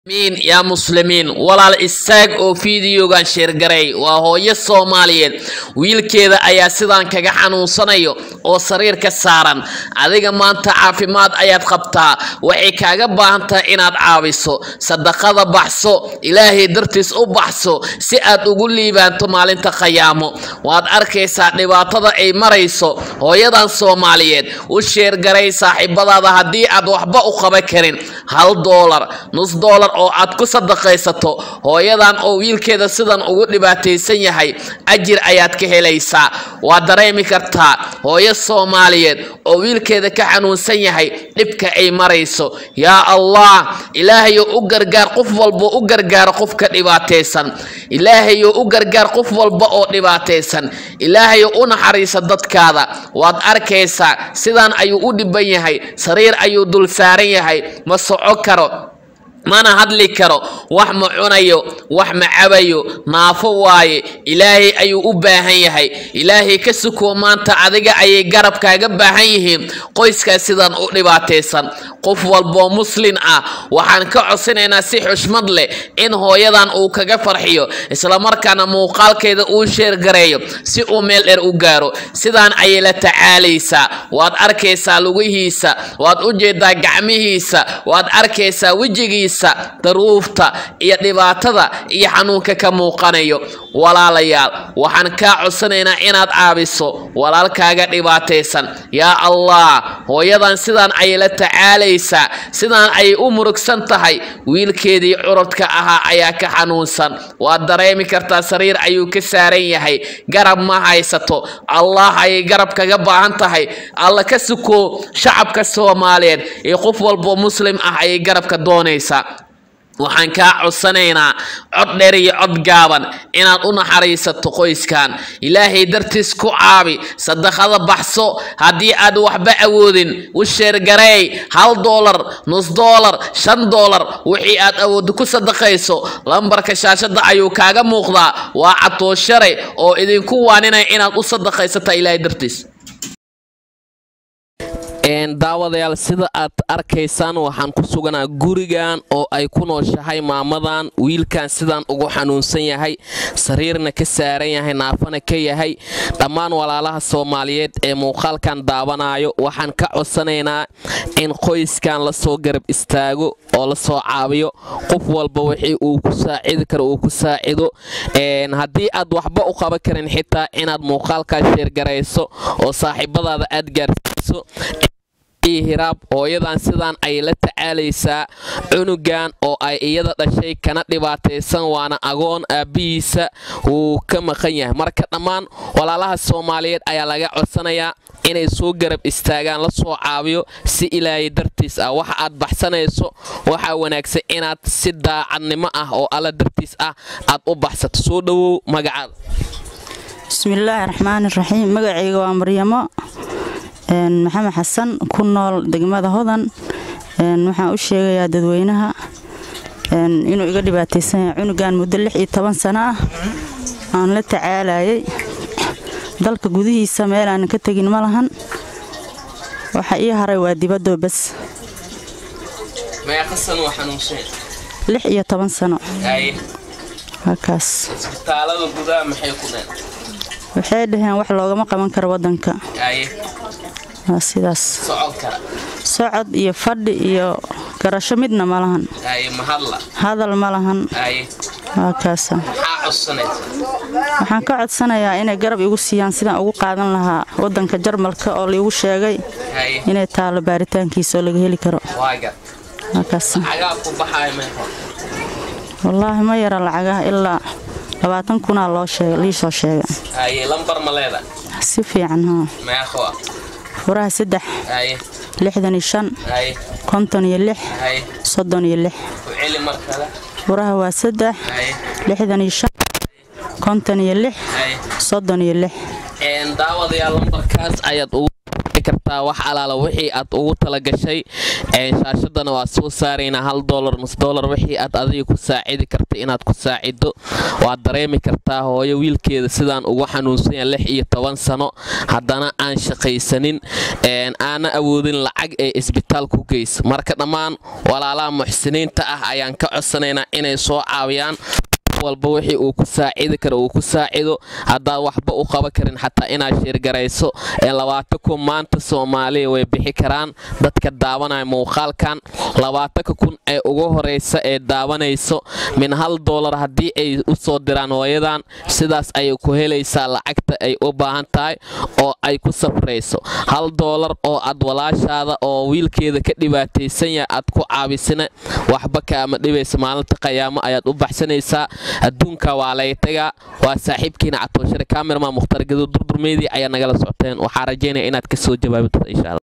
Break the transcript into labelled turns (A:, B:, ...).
A: miin yaa muslimiin walaal istaag oo fiidiyogan sheergaray waa hooyo soomaaliyeed wiilkeeda ayaa sidaan kaga xanuunsanayo oo sariir ka saaran adiga maanta caafimaad ayaad qabtaa waxay kaaga baahan tahay inaad caawiso sadaqada baxso ilaahay dartiis u baxso si aad ugu liibaanto maalinta khayaamo waad arkaysaa dhibaatada ay marayso hooyadan soomaaliyeed u sheergaray saaxiibadaada haddii aad waxba u qaban karin hal doolar nus doolar oo aad ku sadaqaysato hooyadan oo wiilkeeda sidan ugu dhibaataysan yahay ajir ayaad ka helaysaa waad dareemi kartaa hooyo soomaaliyeed oo wiilkeeda ka xanuunsan yahay dhibka ay marayso yaa allah ilaahayo u gargaar qof walba u gargaaro qofka dhibaataysan ilaahayo u gargaar qof walba oo dhibaataysan ilaahayo u naxariisa dadkaada waad arkaysaa sidaan ayuu u dhiban yahay sariir ayuu dul saaran yahay ma soco karo mana hadli karo wax ma cunayo wax ma cabayo naafo waaye ilaahay ayuu u baahan yahay ilaahay ka sukuo maanta adiga ayay garab kaaga baahan yihiin qoyskaas sidan u dhibaataysan qof walboo muslin ah waxaan ka codsanaynaa si xushmad leh in hooyadan uu kaga farxiyo islamarkaana muuqaalkeeda uu sheergareeyo si uu meel dheer u gaaro sidaan ayay la tacaalaysaa waad arkaysaa lugihiisa waad u jeedaa gacmihiisa waad arkaysaa wejigiisa daruufta iyo dhibaatada iyo xanuunka ka muuqanayo walaalayaal waxaan kaa codsanaynaa inaad caabiso walaalkaaga dhibaataysan yaa allah hooyadan sidaan ayay la tacaalaysaa sidaan ayay u murugsan tahay wiilkeedii curudka ahaa ayaa ka xanuunsan waad dareemi kartaa sariir ayuu ka saaran yahay garab ma haysato allah ayay garab kaga baahan tahay alla ka suko shacabka soomaaliyeed iyo qof walboo muslim ah ayay garabka doonaysaa waxaan kaa codsanaynaa cod dheer iyo cod gaaban inaad u naxariisato qoyskan ilaahay dartiis ku caabi sadaqada baxso haddii aad waxba awoodin u sheergareey hal doolar nus doolar shan doolar wixii aad awooddo ku sadaqayso lambarka shaashada ayuu kaaga muuqdaa waa catooshare oo idinku waaninaya inaad u sadaqaysata ilaahay dartiis daawadayaal sida aad arkaysaan waxaan ku suganaa gurigan oo ay ku nooshahay maamadan wiilkan sidaan ugu xanuunsan yahay sariirna ka saaran yahay naafana ka yahay dhammaan walaalaha soomaaliyeed ee muuqaalkan daawanayo waxaan ka codsanaynaa in qoyskan lasoo garab istaago oo lasoo caabiyo qof walba wixii uu ku saacidi karo uu ku saacido haddii aad waxba u qaban karin xitaa inaad muuqaalkaas sheergarayso oo saaxiibadaada aad gaarsiiso hiraab hooyadan sidaan ayay la tacaalaysaa cunugan oo ay iyada dhashay kana dhibaataysan waana agoon aabbihiisa wuu ka maqan yahay marka dhammaan walaalaha soomaaliyeed ayaa laga codsanayaa inay soo garab istaagaan la soo caabiyo si ilaahay dartiis ah waxa aad baxsanayso waxaa wanaagsan inaad si daacadnimo ah oo alla dartiis ah aad u baxsato soo dhowow magacaada
B: bismillaahi raxmaani raxiim magacayga waa maryamo maxamed xasan ku nool degmada hodan waxaan u sheegayaa dadweynaha inuu iga dhibaataysan yahay cunugan muddo lix iyo toban sano ah aan la tacaalayay dalka gudihiisa meelaanan ka tegin ma lahan waxa ii haray waa dibadoo bas lix iyo toban sano halkaas waxay dhaheen wax loogama qaban karo wadanka waa sidaas socod iyo fadhi iyo garasho midna ma lahan hadal ma lahan waa kaasa waxaan ka codsanayaa inay garab igu siiyaan sidaan ugu qaadan lahaa wadanka jarmalka oo laigu sheegay inay taalo baaritaankiisa oo laga heli karo wallaahi ma yara lacagaha ilaa labaatan kunaa liisoo sheega si fiican haa furaha saddex lixdan iyo shan konton iyo lix soddon iyo lix furaha waa saddex lixdan iyo shan konton iyo lix soddon iyo lix
A: daawadayaal lambarkaas ayaad ugu kartaa wax alaala wixii aad ugu talagashay shaashadana waa soo saaraynaa hal dolar nus dolar wixii aad adiga ku saacidi karta inaad ku saacido waad dareemi kartaa hooyo wiilkeeda sidaan ugu xanuunsanya lix iyo toban sano haddana aan shaqaysanin aana awoodin lacag ee isbitaal ku geys marka dhammaan walaalaha muxsiniinta ah ayaan ka codsanaynaa inay soo caawiyaan walba wixii uu ku saacidi karo uu ku saacido haddaad waxba u qaban karin xataa inaad sheergarayso labaatan kun maanta soomaaliya way bixi karaan dadka daawanaya muuqaalkan labaatanka kun ee ugu horeysa ee daawanayso min hal doolar haddii ay u soo diraan hooyadan sidaas ayay ku helaysaa lacagta ay u baahan tahay oo ay ku safrayso hal doolar oo aad walaashaada oo wiilkeeda ka dhibaataysan yahay aad ku caabisina waxba kaama dhibaysa maalinta qayaamo ayaad u baxsanaysaa adduunka waa lay tagaa waa saaxiibkiina catooshare kamerama mukhtar gado durdurmeydii ayaa nagala socoteen waxaa rajaynaya inaad ka soo jawaabito insha alla